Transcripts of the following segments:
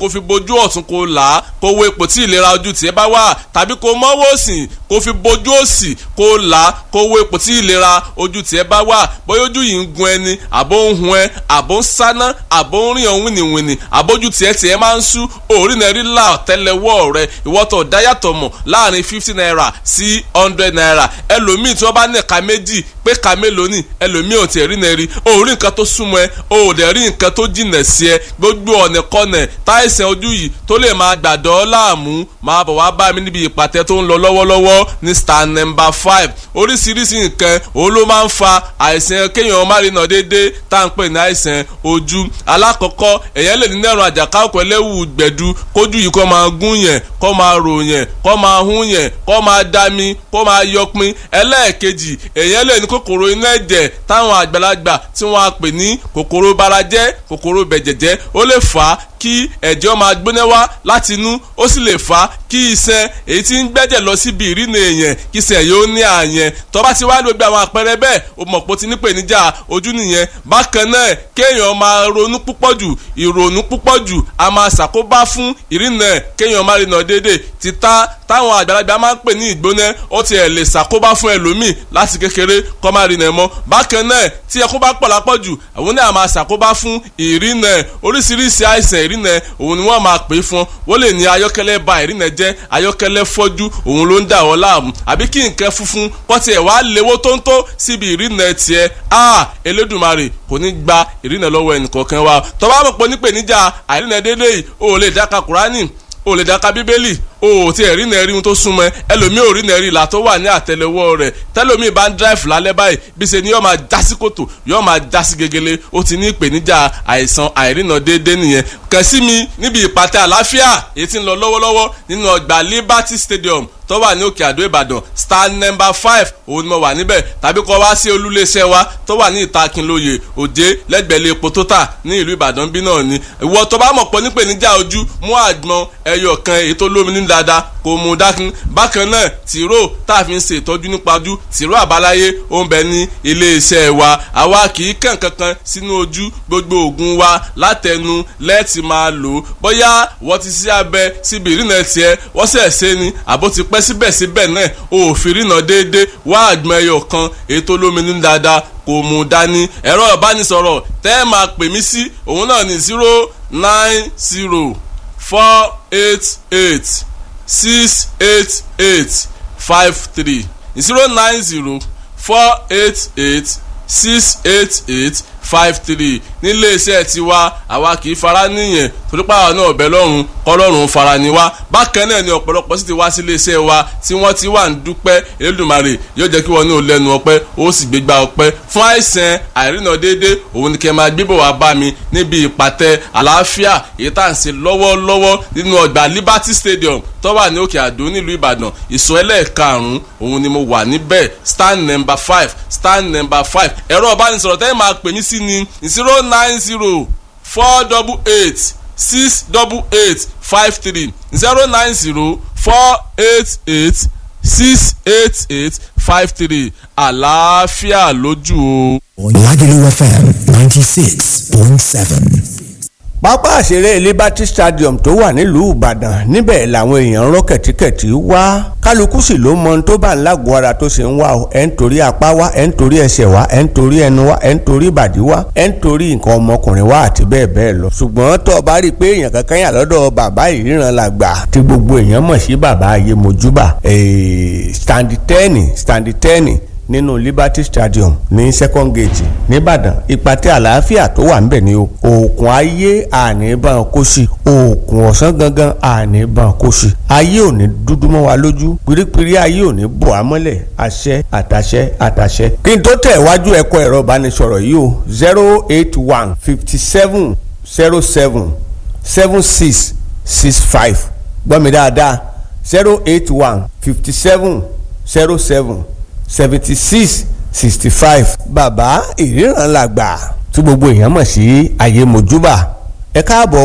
kó fi bojú ọ̀tún kó là á kó wo ipò tí ìlera ojú tiẹ̀ bá wà tàbí kó mọ́wọ́ òsì kó fi bojú òsì kó là á kó wo ipò tí ìlera ojú tiẹ̀ bá wà bóyá ojú yìí ń gun ẹni àbó ń hun ẹ àbó ń sáná àbó ń rìn ọ̀hún wìnìwìnì àbójú tiẹ̀ tiẹ̀ máa ń sú òórì náà rí là tẹ́lẹ̀wọ́ rẹ ìwọ́tọ̀ dáyàtọ̀ mọ̀ láàrin fifty naira sí hundred naira ẹlòmíì tí wọ́n bá ní ẹ̀ka méjì pé ka mélòó ni ẹlòmíì ò tiẹ̀ rí náà rí o ò rí nǹkan tó súnmọ́ ẹ o ò dẹ̀ rí nǹkan tó jìnà sí ẹ gbogbo ọ̀nà kọ́nà táìsàn ojú yìí tó lè máa gbàdọ́ láàmú máa bọ̀ wá bá mi níbi ìpàtẹ tó ń lọ lọ́wọ́lọ́wọ́ ní star number five oríṣiríṣi nǹkan òun ló máa ń fa àìsàn kéèyàn má rí nà déédéé tá à ń pè ní àìsàn ojú alákọ̀ọ́kọ́ èèyàn lè ní nẹ́rùn àjàká ọkọ̀ ẹlẹ́wù gbẹ̀du kójú yìí kó máa gún yẹn kó máa rò yẹn kó máa hún yẹn kó máa dami kó máa yọpin ẹlẹ́ẹ̀kejì èèyàn lè ní kòkòrò inú ẹ̀jẹ̀ táwọn àgbàlagbà tí wọ́n á pè ní kòkòrò barajẹ́ kòkòrò bẹ̀jẹ̀jẹ́ ó lè fà á kí ẹ̀jẹ̀ máa gbóná wá láti inú ó sì lè fà á kí iṣan èyí tí ń gbẹ́jẹ̀ lọ síbi ìrìnà èèyàn kí iṣan yóò ní àyẹn tó bá ti wá ní gbogbo àwọn àpẹẹrẹ bẹ́ẹ̀ o mọ̀ pé o ti ní pèníjà ojú nìyẹn bákan náà kéèyàn máa ronú púpọ̀ jù ìrònú púpọ̀ jù a máa ṣàkóbá fún ìrìnà kéèyàn máa rìnà déédéé títà táwọn àgbàlagbà máa ń pè ní ìgbóná ó ti ẹ̀ lè ṣàkóbá fún ẹlòmíì láti kékeré kó máa rìnà mọ́ bákan náà tí ẹkún bá pọ̀ lápọ̀ jù àwọn náà máa ṣàkóbá fún ìrìnà oríṣiríṣi àìsàn ìrìnà òun ni wọ́n máa pè é fún wọ́n lè ní ayọ́kẹ́lẹ́ ba ìrìnà jẹ́ ayọ́kẹ́lẹ́ fọ́jú òun ló ń dà wọ́n láàmú àbí kí nǹkan funfun kọ́ tiẹ̀ wá léwó tóńtó síbi ìrìnà tiẹ̀ a Elédùmarè kò ní gba ìrìnà lọ́wọ́ ẹnìkọ̀ọ̀kan wa tó bá mọ̀ pé nípèníjà àìrìnà déédéé yìí o ò lè dáka Kùránì o lè dáka Bíbélì o ò tí ẹ̀ rí nẹ́ẹ̀rí ohun tó súnmọ́ ẹ ẹlòmíì ò rí nẹ́ẹ̀rí ìlà tó wà ní àtẹlẹwọ́ rẹ̀ tẹlòmíì bá ń dráìfù lálẹ́ báyìí bí ṣe ni yóò máa já sí kòtò yóò máa já sí gegele ó ti ní ìpèníjà àìsàn àìrìnà déédéé nìyẹn kàn sí mi níbi ìpàtẹ àlàáfíà èyí tí ń lọ lọ́wọ́lọ́wọ́ nínú ọgbà Liberty Stadium tó wà ní òkè àdó ìbàdàn star number five òun ni mo wà níbẹ̀ tàbí kọ́ wá sí olúléeṣẹ́ wa tó wà ní ìtakínlóye òjé lẹ́gbẹ̀lẹ́ epo tó tà ní ìlú ìbàdàn bí náà ni ìwọ tó bá mọ̀ pọ̀ nípèníjà ojú mú àgbọn ẹyọ kan èyí tó lómi ní dáadáa kò mú dákun bákan náà tìró tá a fi ń ṣe ìtọ́jú nípa ojú tìró àbáláyé ó ń bẹ ní iléeṣẹ́ wa àwa kì í kàn kankan sínú ojú gbogbo oògùn wa látẹnu lẹ́ẹ̀tì máa lò ó bóyá wọ́n ti sí abẹ síbi ìrìnà tiẹ̀ wọ́n sẹ̀ ṣe ni àbó ti pẹ́ síbẹ̀síbẹ̀ náà òfin rìnà déédéé wá àgbọn ẹyọ kan èyí tó lómi ní dáadáa kò mú dání ẹ̀rọ ìbánisọ̀rọ̀ tẹ́ ẹ máa pè mí sí òun náà ní zero nine zero four eight eight six eight eight five three zero nine zero four eight eight six eight eight five three nílé iṣẹ́ tiwa àwa kì í fara níyẹn torípa àwọn náà ọ̀bẹ lọ́rùn kọ́lọ́run fara ni wá bákan náà ni ọ̀pọ̀lọpọ̀ sì ti wá sí ilé iṣẹ́ wa tí wọ́n ti wà ń dúpẹ́ Elédùmarè yóò jẹ́ kí wọ́n ní olẹ́nu ọpẹ́ ó sì gbégbá ọpẹ́ fún àìsàn àìrìnà déédé òun ni kẹ́ máa gbébọ̀ wá bá mi níbi ìpàtẹ àlàáfíà èyí tá à ń ṣe lọ́wọ́lọ́wọ́ nínú ọgbà Liberty Stadium tó wà ní òkè àdó nílùú Ìbàdàn ìsọ ẹlẹ́ẹ̀karùn-ún òun ni mo wà níbẹ̀ stand number five stand number five ẹ̀rọ ọ̀bánisọ̀rọ̀ tẹ́lẹ̀ máa pè mí sí ní zero nine zero four double eight six double eight five three zero nine zero four eight eight six eight eight five three àlàáfíà lójú o. Lagelu FM ninety six point seven. pápá àṣeré Liberty Stadium tó wà nílùú Ìbàdàn níbẹ̀ làwọn èèyàn rọ́ kẹ̀tíkẹ̀tí wá kálukú sì ló mọ ohun tó bá ń lágọ̀ọ́ ara tó ṣe ń wá o ẹ̀ ń torí apá wá ẹ̀ ń torí ẹsẹ̀ wá ẹ̀ ń torí ẹnu wá ẹ̀ ń torí ìbàdí wá ẹ̀ ń torí nǹkan ọmọkùnrin wá àti bẹ́ẹ̀ bẹ́ẹ̀ lọ. ṣùgbọ́n tó o bá rí i pé èèyàn kankan yà lọ́dọ̀ bàbá ìríran làgbà tí gbogbo èèyàn mọ̀ sí bàbá ayé mojúbà stand ten stand ten nínú Liberty Stadium ní second gate nìbàdàn ìpàtẹ àlàáfíà tó wà ńbẹ̀ ni o òòkùn ayé àníbàn kò sí òòkùn ọ̀sán gangan àníbàn kò sí ayé ò ní dúdú mọ́ wa lójú pírípírí ayé ò ní bò á mọ́lẹ̀ àṣẹ àtàṣẹ àtàṣẹ. kí n tó tẹ̀ wájú ẹ̀kọ́ ẹ̀rọ ìbánisọ̀rọ̀ yìí o zero eight one fifty seven zero seven seven six six five gbọ́ mi dáadáa zero eight one fifty seven zero seven seventy six sixty five bàbá ìríran làgbà tí gbogbo èèyàn mọ̀ sí ayé mojúbà ẹ káàbọ̀ o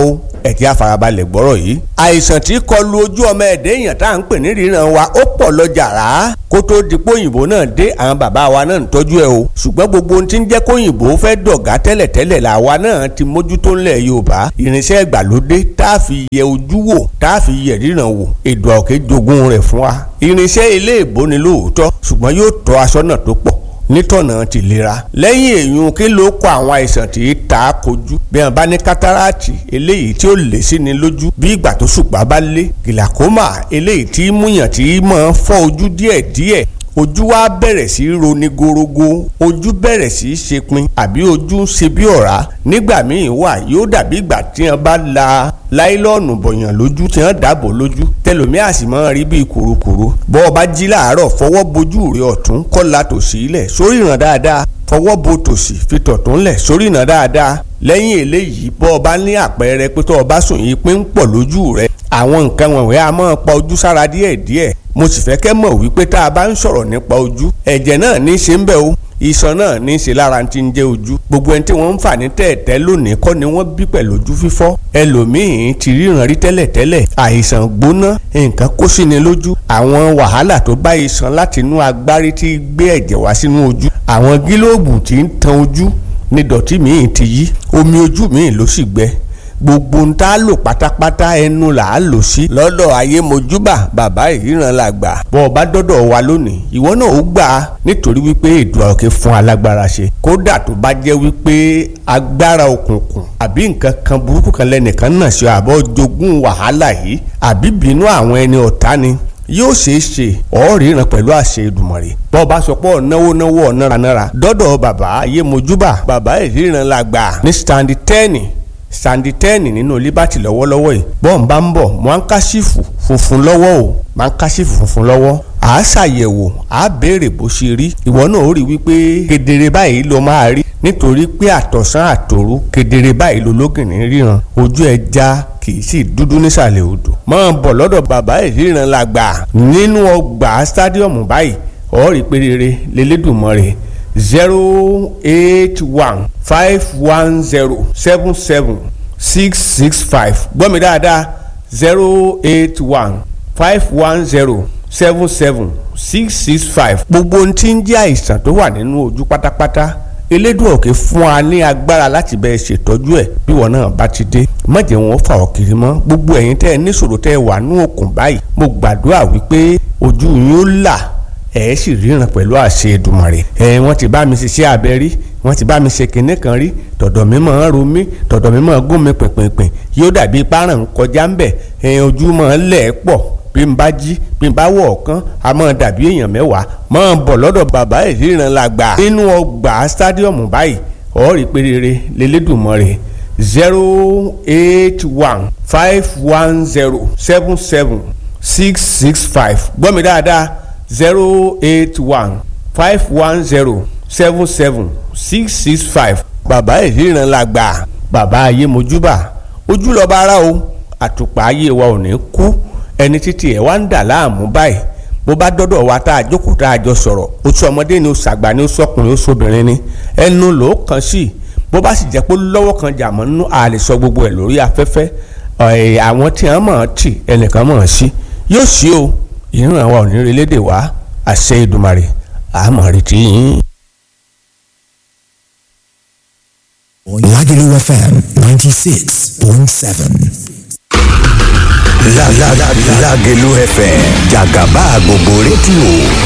ẹ jẹ́ á farabalẹ̀ gbọ́rọ̀ yìí. àìsàn tí kọlu ojú ọmọ ẹ̀dẹ́ èèyàn tá à ń pè ní ríran wa ó pọ̀ lọ jàrá kó tó di póyìnbó náà dé àwọn bàbá wa náà ń tọ́jú ẹ o ṣùgbọ́n gbogbo ohun tí ń jẹ́ kóyìnbó fẹ́ dọ̀gá tẹ́lẹ̀tẹ́lẹ̀ làwa náà ti mójútó ńlẹ̀ yorùbá irinṣẹ́ ìgbàlódé tá a fi yẹ ojú wò tá a fi yẹ ríran wò èdò àòkè jogún rẹ̀ fún wa irinṣẹ́ ilé ìbò ni lóòótọ́ ṣùgbọ́n yóò tọ́ aṣọ́nà tó pọ̀ nítọ̀nà tìlera lẹ́yìn èyún kí ló kọ àwọn àìsàn tí ta kojú bí wọn bá ní kátàràtì eléyìí tí ó lè sí ni lójú bí ìgbà tó ṣùpá bá lé gìlàkómà eléyìí tí múyàn tí máa fọ́ ojú díẹ̀díẹ̀ ojú wa bẹ̀rẹ̀ sí í roni gorogo ojú bẹ̀rẹ̀ sí í ṣe pin àbí ojú ń ṣe bí ọ̀rá nígbà míì wà yóò dàbí ìgbà tí wọn bá la láìlọ́ọ̀nù bọ̀yàn lójú tí wọ́n dàbò lójú tẹlomi àsìmọ́ rí bíi kùrukùru bọ́ ọ bá jí láàárọ̀ fọwọ́ bojú rẹ ọ̀tún kọ́la tòsí ilẹ̀ sórí ìràn dáadáa fọwọ́ bo tòsí fi tọ̀tún lẹ̀ sórí ìràn dáadáa lẹ́yìn eléyìí bọ́ ọ bá ní àpẹẹrẹ pé tó o bá sùn yìí pé ń pọ̀ lójú rẹ àwọn nǹkan wọ̀nyí a máa pa ojú sára díẹ̀díẹ̀ mo sì fẹ́ kẹ́ mọ̀ wípé tá a bá ń sọ̀rọ̀ nípa ojú ẹ̀jẹ̀ náà ní í ṣe ń bẹ̀ o iṣan náà ní í ṣe lára ti ń jẹ́ ojú gbogbo ẹni tí wọ́n ń fà ní tẹ̀ẹ̀tẹ́ lónìí kọ́ ni wọ́n bí pẹ̀lú ojú fífọ́ ẹlòmíín ti ríran rí tẹ́lẹ̀tẹ́lẹ̀ àìsàn gbóná nǹkan kó sí ni lójú àwọn wàhálà tó bá iṣan láti inú agbárí tí gbé ẹ̀jẹ̀ wá sínú ojú àwọn gílóòbù tí ń tan ojú ní dọ̀tí míì ti yí omi ojú míì ló sì gbẹ gbogbo ń tá a lò pátápátá ẹnu là á lò sí. lọ́dọ̀ ayé mojúbà bàbá ìríran la gbà. bọ́ ọ bá dọ́dọ̀ wa lónìí ìwọ náà ó gbà á nítorí wípé èdè ọ̀kẹ́ fún alágbára ṣe. kódà tó bá jẹ́ wípé agbára òkùnkùn àbí nǹkan kan burúkú kan lẹ́nìkan náà ṣe àbọ̀ jogún wàhálà yìí àbí bínú àwọn ẹni ọ̀tá ni yóò ṣeé ṣe ọ̀ọ́rìnrán pẹ̀lú àṣẹ Èdùmàrè bọ́ bá sọ pé ọ̀náwó náwó ọ̀náranára dọ́dọ̀ bàbá ayé mojúbà bàbá ìríran la gbà ní stand ten sandi tẹ́ẹ̀nì nínú liberty lọ́wọ́lọ́wọ́ yìí bọ́ọ̀n bá ń bọ̀ mọ́ńkásífù funfun lọ́wọ́ o mọ́ńkásífù funfun lọ́wọ́ à á ṣàyẹ̀wò à á béèrè bó ṣe rí ìwọ náà ó rí wípé kedere báyìí ló máa rí nítorí pé àtọ̀sán àtòru kedere báyìí ló lógìnní ríran ojú ẹ já kì í sì dúdú nísàlẹ̀ odò máa bọ̀ lọ́dọ̀ bàbá ìríran la gbà nínú ọgbà stadium báyìí ọ̀ọ́rì pé rere lélẹ́dùnmọ́ zero eight one five one zero seven seven six six five gbọ́ mi dáadáa zero eight one five one zero seven seven six six five. gbogbo ohun tí ń jẹ́ àìsàn tó wà nínú ojú pátápátá elédùn òkè fún wa ní agbára láti bẹ́ẹ̀ ṣètọ́jú ẹ̀ bí wọn náà bá ti dé má jẹ́ wọn fà ọ́ kiri mọ́ gbogbo ẹ̀yin tẹ́ ẹ níṣòro tẹ́ ẹ wà ní òkun báyìí mo gbàdúrà wípé ojú yín ó là ẹ sì ríran pẹ̀lú àṣẹ Èdùmàrè ẹ wọ́n ti bá mi ṣiṣẹ́ abẹ rí wọ́n ti bá mi ṣe kinní kan rí tọ̀dọ̀ mi máa ń ro mí tọ̀dọ̀ mi máa ń gún mi pìnpìnpìn yóò dàbí páràn kọjá ń bẹ̀ ẹ ojú máa ń lẹ̀ pọ̀ bí n bá jí bí n bá wọ̀ ọ̀kan a máa dàbí èèyàn mẹ́wàá máa bọ̀ lọ́dọ̀ bàbá ìríran la gbà nínú ọgbà stadium báyìí ọ̀ọ́rì pérére lélẹ́dùnmọ́rẹ́ zero eight one five one zero seven seven six six five gbọ́ mi dáadáa zero eight one five one zero seven seven six six five bàbá ìríran la gbà bàbá ayé mojúbà ojú lọ́ba ara o àtùpà ayé wa ò ní kú ẹni títí ẹ̀ wá ń dà láàmú báyìí bó bá dọ́dọ̀ wa tá a jókòó tá a jọ sọ̀rọ̀ oṣù ọmọdé ni oṣù àgbà ni oṣù ọkùnrin oṣù obìnrin ni ẹnu ló kàn sí bó bá sì jẹ́ pé lọ́wọ́ kan jà mọ́ nínú a lè sọ gbogbo ẹ̀ lórí afẹ́fẹ́ àwọn tí wọ́n mọ̀ ọ́n tì ẹnìkan mọ̀ ọ́n sí yóò sí o ìran wa ò ní relédè wá àṣẹ Èdùmàrè àmọ́ retí yín. Lagelu FM 96.7. Lágẹ̀lú FM jàgàbá gbogbo rédíò